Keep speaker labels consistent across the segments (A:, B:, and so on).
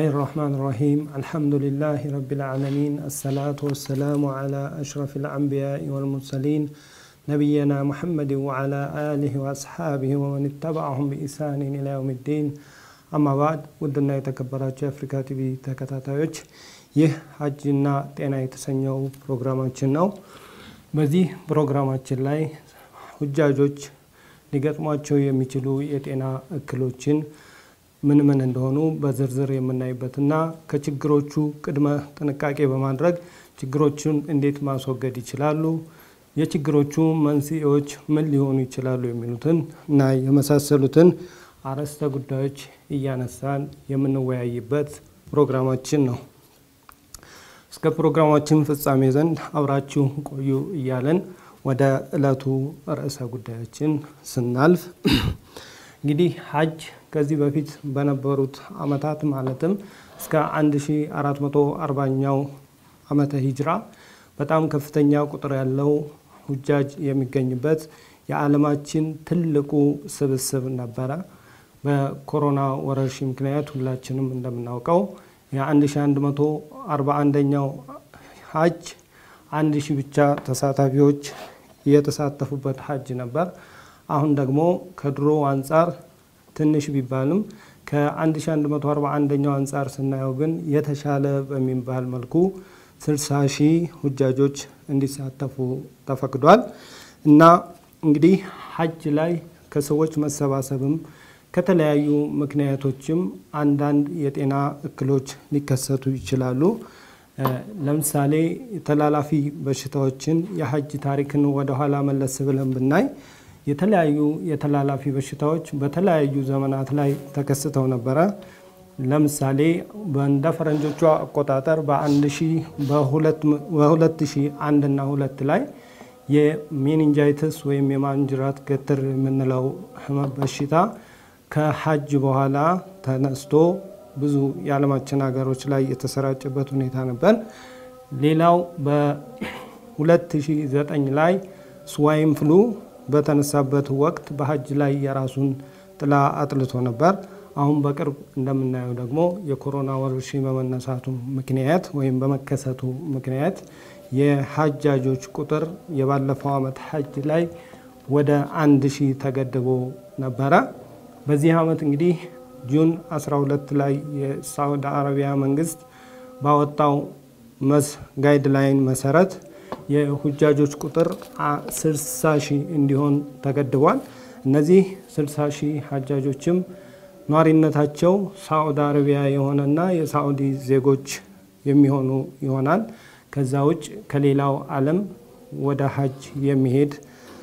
A: الله الرحمن الرحيم الحمد لله رب العالمين الصلاة والسلام على أشرف الأنبياء والمرسلين نبينا محمد وعلى آله وأصحابه ومن اتبعهم بإحسان إلى يوم الدين أما بعد ውድና የተከበራቸው የአፍሪካ ቲቪ ተከታታዮች ይህ ሀጅና ጤና የተሰኘው ፕሮግራማችን ነው። በዚህ ፕሮግራማችን ላይ ሁጃጆች ሊገጥሟቸው የሚችሉ የጤና እክሎችን ምን ምን እንደሆኑ በዝርዝር የምናይበትና ከችግሮቹ ቅድመ ጥንቃቄ በማድረግ ችግሮቹን እንዴት ማስወገድ ይችላሉ፣ የችግሮቹ መንስኤዎች ምን ሊሆኑ ይችላሉ የሚሉትን እና የመሳሰሉትን አርዕስተ ጉዳዮች እያነሳን የምንወያይበት ፕሮግራማችን ነው። እስከ ፕሮግራማችን ፍጻሜ ዘንድ አብራችሁ ቆዩ እያለን ወደ ዕለቱ ርዕሰ ጉዳያችን ስናልፍ እንግዲህ ሀጅ ከዚህ በፊት በነበሩት አመታት ማለትም እስከ 1440ኛው አመተ ሂጅራ በጣም ከፍተኛ ቁጥር ያለው ሁጃጅ የሚገኝበት የዓለማችን ትልቁ ስብስብ ነበረ። በኮሮና ወረርሽኝ ምክንያት ሁላችንም እንደምናውቀው የ1141ኛው ሀጅ አንድ ሺህ ብቻ ተሳታፊዎች የተሳተፉበት ሀጅ ነበር። አሁን ደግሞ ከድሮ አንጻር ትንሽ ቢባልም ከ1141ኛው አንጻር ስናየው ግን የተሻለ በሚባል መልኩ 60 ሺህ ሁጃጆች እንዲሳተፉ ተፈቅዷል እና እንግዲህ ሀጅ ላይ ከሰዎች መሰባሰብም ከተለያዩ ምክንያቶችም አንዳንድ የጤና እክሎች ሊከሰቱ ይችላሉ። ለምሳሌ ተላላፊ በሽታዎችን የሀጅ ታሪክን ወደኋላ መለስ ብለን ብናይ የተለያዩ የተላላፊ በሽታዎች በተለያዩ ዘመናት ላይ ተከስተው ነበረ። ለምሳሌ እንደ ፈረንጆቹ አቆጣጠር በ2001 እና ሁለት ላይ የሜኒንጃይትስ ወይም የማንጅራት ገትር የምንለው ህመም በሽታ ከሀጅ በኋላ ተነስቶ ብዙ የዓለማችን ሀገሮች ላይ የተሰራጨበት ሁኔታ ነበር። ሌላው በ2009 ላይ ስዋይን ፍሉ በተነሳበት ወቅት በሀጅ ላይ የራሱን ጥላ አጥልቶ ነበር። አሁን በቅርብ እንደምናየው ደግሞ የኮሮና ወረርሽኝ በመነሳቱ ምክንያት ወይም በመከሰቱ ምክንያት የሀጃጆች ቁጥር የባለፈው ዓመት ሀጅ ላይ ወደ አንድ ሺህ ተገድቦ ነበረ። በዚህ ዓመት እንግዲህ ጁን 12 ላይ የሳውዲ አረቢያ መንግስት ባወጣው መስ ጋይድላይን መሰረት የሁጃጆች ቁጥር 60 ሺህ እንዲሆን ተገድቧል። እነዚህ 60 ሺህ ሀጃጆችም ኗሪነታቸው ሳዑዲ አረቢያ የሆነና የሳዑዲ ዜጎች የሚሆኑ ይሆናል። ከዛ ውጭ ከሌላው ዓለም ወደ ሀጅ የሚሄድ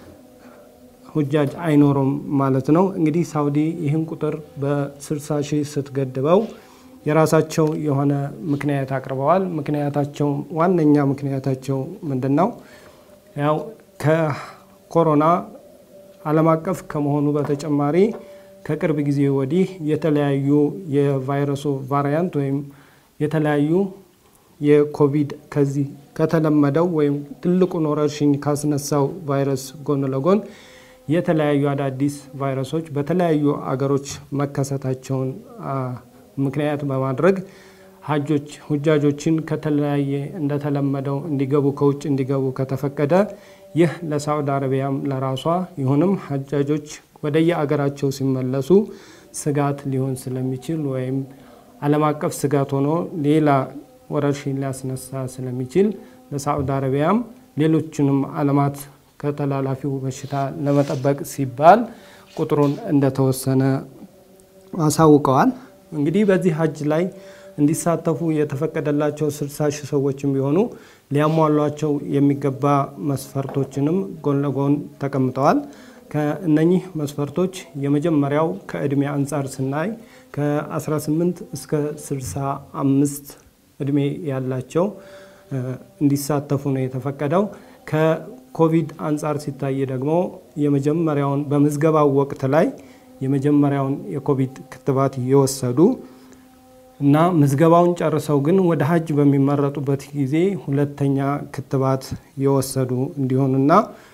A: ሁጃጅ አይኖሩም ማለት ነው። እንግዲህ ሳውዲ ይህን ቁጥር በ60 ሺህ ስትገድበው የራሳቸው የሆነ ምክንያት አቅርበዋል። ምክንያታቸው ዋነኛ ምክንያታቸው ምንድን ነው? ያው ከኮሮና ዓለም አቀፍ ከመሆኑ በተጨማሪ ከቅርብ ጊዜ ወዲህ የተለያዩ የቫይረሱ ቫሪያንት ወይም የተለያዩ የኮቪድ ከዚህ ከተለመደው ወይም ትልቁን ወረርሽኝ ካስነሳው ቫይረስ ጎን ለጎን የተለያዩ አዳዲስ ቫይረሶች በተለያዩ አገሮች መከሰታቸውን ምክንያት በማድረግ ሀጆች ሁጃጆችን ከተለያየ እንደተለመደው እንዲገቡ ከውጭ እንዲገቡ ከተፈቀደ ይህ ለሳዑዲ አረቢያም ለራሷ ይሁንም ሀጃጆች ወደየ አገራቸው ሲመለሱ ስጋት ሊሆን ስለሚችል ወይም ዓለም አቀፍ ስጋት ሆኖ ሌላ ወረርሽኝ ሊያስነሳ ስለሚችል ለሳዑዲ አረቢያም ሌሎችንም ዓለማት ከተላላፊው በሽታ ለመጠበቅ ሲባል ቁጥሩን እንደተወሰነ አሳውቀዋል። እንግዲህ በዚህ ሀጅ ላይ እንዲሳተፉ የተፈቀደላቸው 60 ሺህ ሰዎችም ቢሆኑ ሊያሟሏቸው የሚገባ መስፈርቶችንም ጎን ለጎን ተቀምጠዋል። ከእነኚህ መስፈርቶች የመጀመሪያው ከእድሜ አንጻር ስናይ ከ18 እስከ 65 እድሜ ያላቸው እንዲሳተፉ ነው የተፈቀደው። ከኮቪድ አንጻር ሲታይ ደግሞ የመጀመሪያውን በምዝገባው ወቅት ላይ የመጀመሪያውን የኮቪድ ክትባት የወሰዱ እና ምዝገባውን ጨርሰው ግን ወደ ሀጅ በሚመረጡበት ጊዜ ሁለተኛ ክትባት የወሰዱ እንዲሆኑና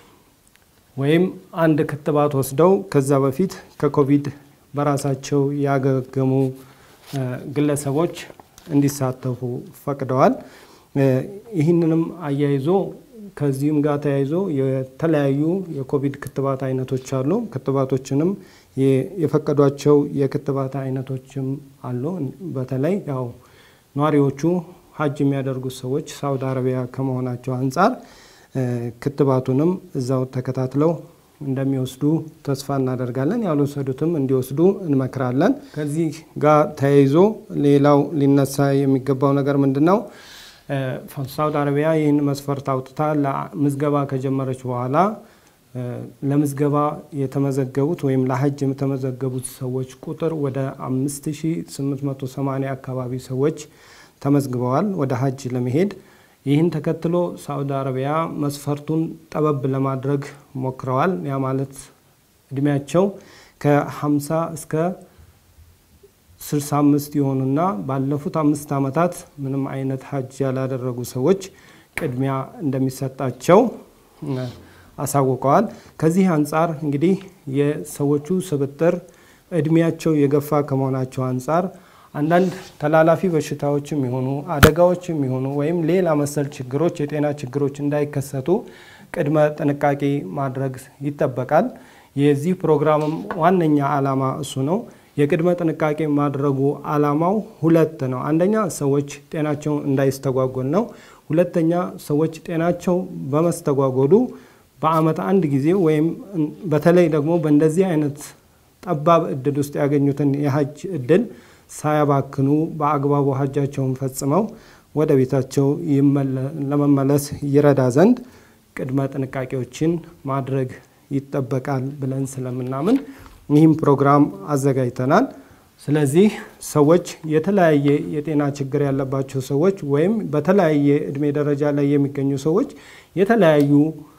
A: ወይም አንድ ክትባት ወስደው ከዛ በፊት ከኮቪድ በራሳቸው ያገገሙ ግለሰቦች እንዲሳተፉ ፈቅደዋል። ይህንንም አያይዞ ከዚህም ጋር ተያይዞ የተለያዩ የኮቪድ ክትባት አይነቶች አሉ። ክትባቶችንም የፈቀዷቸው የክትባት አይነቶችም አሉ። በተለይ ያው ነዋሪዎቹ ሀጅ የሚያደርጉት ሰዎች ሳውዲ አረቢያ ከመሆናቸው አንጻር ክትባቱንም እዛው ተከታትለው እንደሚወስዱ ተስፋ እናደርጋለን። ያልወሰዱትም እንዲወስዱ እንመክራለን። ከዚህ ጋር ተያይዞ ሌላው ሊነሳ የሚገባው ነገር ምንድን ነው? ሳውዲ አረቢያ ይህን መስፈርት አውጥታ ለምዝገባ ከጀመረች በኋላ ለምዝገባ የተመዘገቡት ወይም ለሀጅ የተመዘገቡት ሰዎች ቁጥር ወደ 5880 አካባቢ ሰዎች ተመዝግበዋል ወደ ሀጅ ለመሄድ። ይህን ተከትሎ ሳውዲ አረቢያ መስፈርቱን ጠበብ ለማድረግ ሞክረዋል። ያ ማለት እድሜያቸው ከ50 እስከ 65 የሆኑና ባለፉት አምስት ዓመታት ምንም አይነት ሀጅ ያላደረጉ ሰዎች ቅድሚያ እንደሚሰጣቸው አሳውቀዋል። ከዚህ አንጻር እንግዲህ የሰዎቹ ስብጥር እድሜያቸው የገፋ ከመሆናቸው አንጻር አንዳንድ ተላላፊ በሽታዎችም የሆኑ አደጋዎችም የሆኑ ወይም ሌላ መሰል ችግሮች የጤና ችግሮች እንዳይከሰቱ ቅድመ ጥንቃቄ ማድረግ ይጠበቃል። የዚህ ፕሮግራምም ዋነኛ ዓላማ እሱ ነው። የቅድመ ጥንቃቄ ማድረጉ ዓላማው ሁለት ነው። አንደኛ ሰዎች ጤናቸው እንዳይስተጓጎል ነው። ሁለተኛ ሰዎች ጤናቸው በመስተጓጎሉ በዓመት አንድ ጊዜ ወይም በተለይ ደግሞ በእንደዚህ አይነት ጠባብ እድል ውስጥ ያገኙትን የሀጅ እድል ሳያባክኑ በአግባቡ ሀጃቸውን ፈጽመው ወደ ቤታቸው ለመመለስ ይረዳ ዘንድ ቅድመ ጥንቃቄዎችን ማድረግ ይጠበቃል ብለን ስለምናምን ይህም ፕሮግራም አዘጋጅተናል። ስለዚህ ሰዎች የተለያየ የጤና ችግር ያለባቸው ሰዎች ወይም በተለያየ እድሜ ደረጃ ላይ የሚገኙ ሰዎች የተለያዩ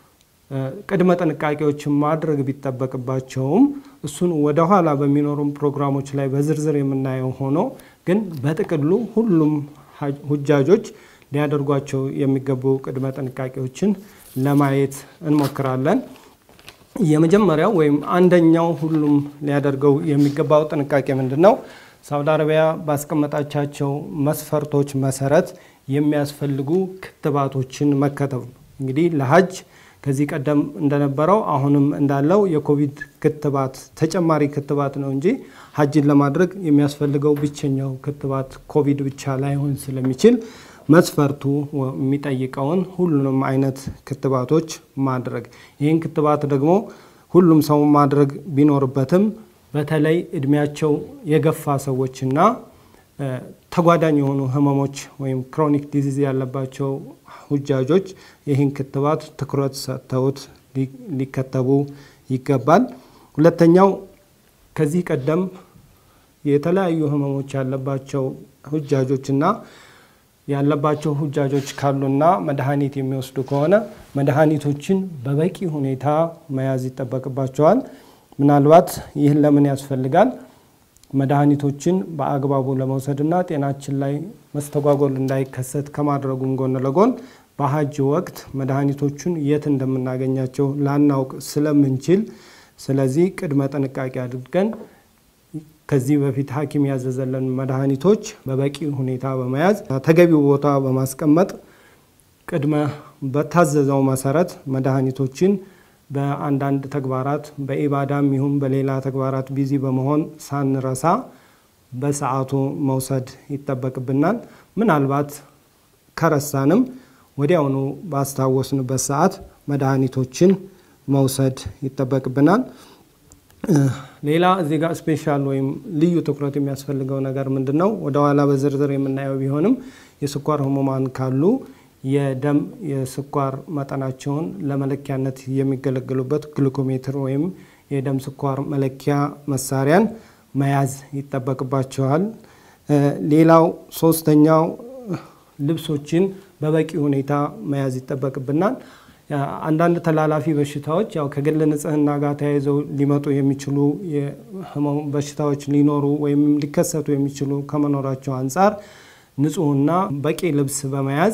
A: ቅድመ ጥንቃቄዎችን ማድረግ ቢጠበቅባቸውም እሱን ወደ ኋላ በሚኖሩም ፕሮግራሞች ላይ በዝርዝር የምናየው ሆኖ ግን በጥቅሉ ሁሉም ሁጃጆች ሊያደርጓቸው የሚገቡ ቅድመ ጥንቃቄዎችን ለማየት እንሞክራለን። የመጀመሪያው ወይም አንደኛው ሁሉም ሊያደርገው የሚገባው ጥንቃቄ ምንድን ነው? ሳውዲ አረቢያ ባስቀመጣቻቸው መስፈርቶች መሰረት የሚያስፈልጉ ክትባቶችን መከተብ እንግዲህ ለሀጅ ከዚህ ቀደም እንደነበረው አሁንም እንዳለው የኮቪድ ክትባት ተጨማሪ ክትባት ነው እንጂ ሀጅን ለማድረግ የሚያስፈልገው ብቸኛው ክትባት ኮቪድ ብቻ ላይሆን ስለሚችል መስፈርቱ የሚጠይቀውን ሁሉንም አይነት ክትባቶች ማድረግ ይህን ክትባት ደግሞ ሁሉም ሰው ማድረግ ቢኖርበትም በተለይ እድሜያቸው የገፋ ሰዎችና ተጓዳኝ የሆኑ ህመሞች ወይም ክሮኒክ ዲዚዝ ያለባቸው ሁጃጆች ይህን ክትባት ትኩረት ሰጥተውት ሊከተቡ ይገባል። ሁለተኛው ከዚህ ቀደም የተለያዩ ህመሞች ያለባቸው ሁጃጆችና ያለባቸው ሁጃጆች ካሉና መድኃኒት የሚወስዱ ከሆነ መድኃኒቶችን በበቂ ሁኔታ መያዝ ይጠበቅባቸዋል። ምናልባት ይህን ለምን ያስፈልጋል? መድኃኒቶችን በአግባቡ ለመውሰድና ጤናችን ላይ መስተጓጎል እንዳይከሰት ከማድረጉም ጎን ለጎን በሀጅ ወቅት መድኃኒቶቹን የት እንደምናገኛቸው ላናውቅ ስለምንችል፣ ስለዚህ ቅድመ ጥንቃቄ አድርገን ከዚህ በፊት ሐኪም ያዘዘለን መድኃኒቶች በበቂ ሁኔታ በመያዝ ተገቢው ቦታ በማስቀመጥ ቅድመ በታዘዘው መሰረት መድኃኒቶችን በአንዳንድ ተግባራት በኢባዳም ይሁን በሌላ ተግባራት ቢዚ በመሆን ሳንረሳ በሰዓቱ መውሰድ ይጠበቅብናል። ምናልባት ከረሳንም ወዲያውኑ ባስታወስንበት ሰዓት መድኃኒቶችን መውሰድ ይጠበቅብናል። ሌላ እዚህ ጋር ስፔሻል ወይም ልዩ ትኩረት የሚያስፈልገው ነገር ምንድን ነው? ወደ ኋላ በዝርዝር የምናየው ቢሆንም የስኳር ህሙማን ካሉ የደም የስኳር መጠናቸውን ለመለኪያነት የሚገለገሉበት ግሉኮሜትር ወይም የደም ስኳር መለኪያ መሳሪያን መያዝ ይጠበቅባቸዋል። ሌላው ሶስተኛው ልብሶችን በበቂ ሁኔታ መያዝ ይጠበቅብናል። አንዳንድ ተላላፊ በሽታዎች ያው ከግል ንጽህና ጋር ተያይዘው ሊመጡ የሚችሉ በሽታዎች ሊኖሩ ወይም ሊከሰቱ የሚችሉ ከመኖራቸው አንጻር ንጹህና በቂ ልብስ በመያዝ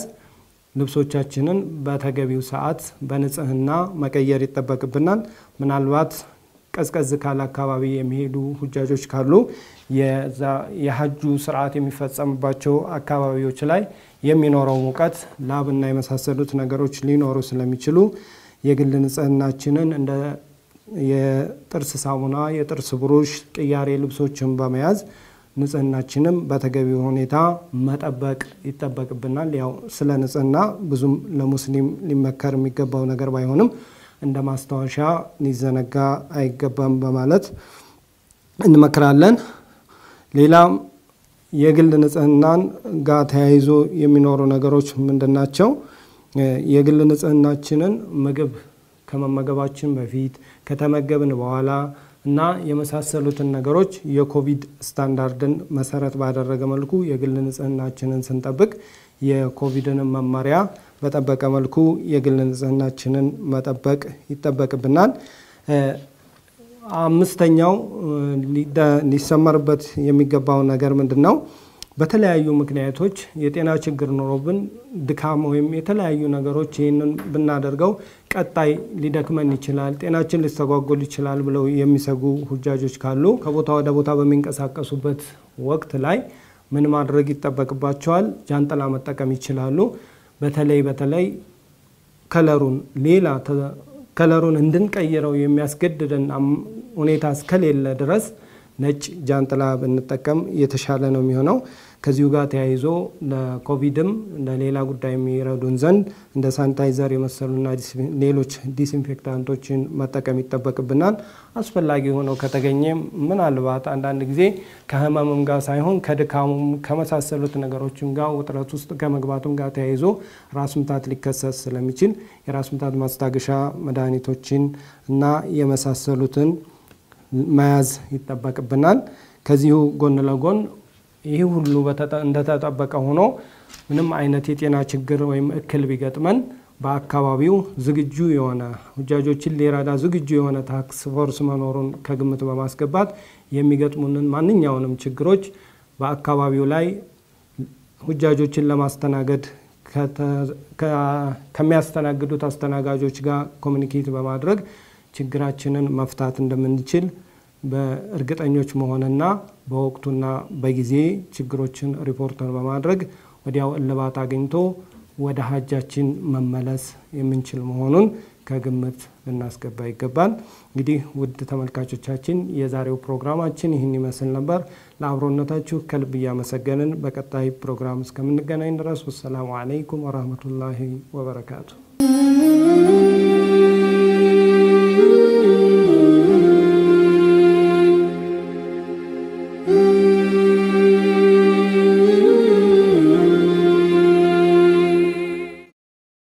A: ልብሶቻችንን በተገቢው ሰዓት በንጽህና መቀየር ይጠበቅብናል። ምናልባት ቀዝቀዝ ካለ አካባቢ የሚሄዱ ሁጃጆች ካሉ የሀጁ ስርዓት የሚፈጸምባቸው አካባቢዎች ላይ የሚኖረው ሙቀት፣ ላብና የመሳሰሉት ነገሮች ሊኖሩ ስለሚችሉ የግል ንጽህናችንን እንደ የጥርስ ሳሙና፣ የጥርስ ብሩሽ፣ ቅያሬ ልብሶችን በመያዝ ንጽህናችንም በተገቢ ሁኔታ መጠበቅ ይጠበቅብናል። ያው ስለ ንጽህና ብዙም ለሙስሊም ሊመከር የሚገባው ነገር ባይሆንም እንደ ማስታወሻ ሊዘነጋ አይገባም በማለት እንመክራለን። ሌላም የግል ንጽህናን ጋር ተያይዞ የሚኖሩ ነገሮች ምንድን ናቸው? የግል ንጽህናችንን ምግብ ከመመገባችን በፊት ከተመገብን በኋላ እና የመሳሰሉትን ነገሮች የኮቪድ ስታንዳርድን መሰረት ባደረገ መልኩ የግል ንጽህናችንን ስንጠብቅ የኮቪድንም መመሪያ በጠበቀ መልኩ የግል ንጽህናችንን መጠበቅ ይጠበቅብናል። አምስተኛው ሊሰመርበት የሚገባው ነገር ምንድን ነው? በተለያዩ ምክንያቶች የጤና ችግር ኖሮብን ድካም ወይም የተለያዩ ነገሮች ይህንን ብናደርገው ቀጣይ ሊደክመን ይችላል፣ ጤናችን ሊስተጓጎል ይችላል ብለው የሚሰጉ ሁጃጆች ካሉ ከቦታ ወደ ቦታ በሚንቀሳቀሱበት ወቅት ላይ ምን ማድረግ ይጠበቅባቸዋል? ጃንጥላ መጠቀም ይችላሉ። በተለይ በተለይ ከለሩን ሌላ ከለሩን እንድንቀይረው የሚያስገድደን ሁኔታ እስከሌለ ድረስ ነጭ ጃንጥላ ብንጠቀም የተሻለ ነው የሚሆነው። ከዚሁ ጋር ተያይዞ ለኮቪድም ለሌላ ጉዳይ የሚረዱን ዘንድ እንደ ሳኒታይዘር የመሰሉና ሌሎች ዲስኢንፌክታንቶችን መጠቀም ይጠበቅብናል። አስፈላጊ ሆነው ከተገኘ ምናልባት አንዳንድ ጊዜ ከህመምም ጋር ሳይሆን ከድካሙም ከመሳሰሉት ነገሮችም ጋር ውጥረት ውስጥ ከመግባቱም ጋር ተያይዞ ራስ ምታት ሊከሰት ስለሚችል የራስ ምታት ማስታገሻ መድኃኒቶችን እና የመሳሰሉትን መያዝ ይጠበቅብናል። ከዚሁ ጎን ለጎን ይህ ሁሉ እንደተጠበቀ ሆኖ ምንም አይነት የጤና ችግር ወይም እክል ቢገጥመን በአካባቢው ዝግጁ የሆነ ሁጃጆችን ሊረዳ ዝግጁ የሆነ ታክስ ፎርስ መኖሩን ከግምት በማስገባት የሚገጥሙንን ማንኛውንም ችግሮች በአካባቢው ላይ ሁጃጆችን ለማስተናገድ ከሚያስተናግዱት አስተናጋጆች ጋር ኮሚኒኬት በማድረግ ችግራችንን መፍታት እንደምንችል በእርግጠኞች መሆንና በወቅቱና በጊዜ ችግሮችን ሪፖርተር በማድረግ ወዲያው እልባት አግኝቶ ወደ ሀጃችን መመለስ የምንችል መሆኑን ከግምት ልናስገባ ይገባል። እንግዲህ ውድ ተመልካቾቻችን የዛሬው ፕሮግራማችን ይህን ይመስል ነበር። ለአብሮነታችሁ ከልብ እያመሰገንን በቀጣይ ፕሮግራም እስከምንገናኝ ድረስ ወሰላሙ አለይኩም ወራህመቱላሂ ወበረካቱ።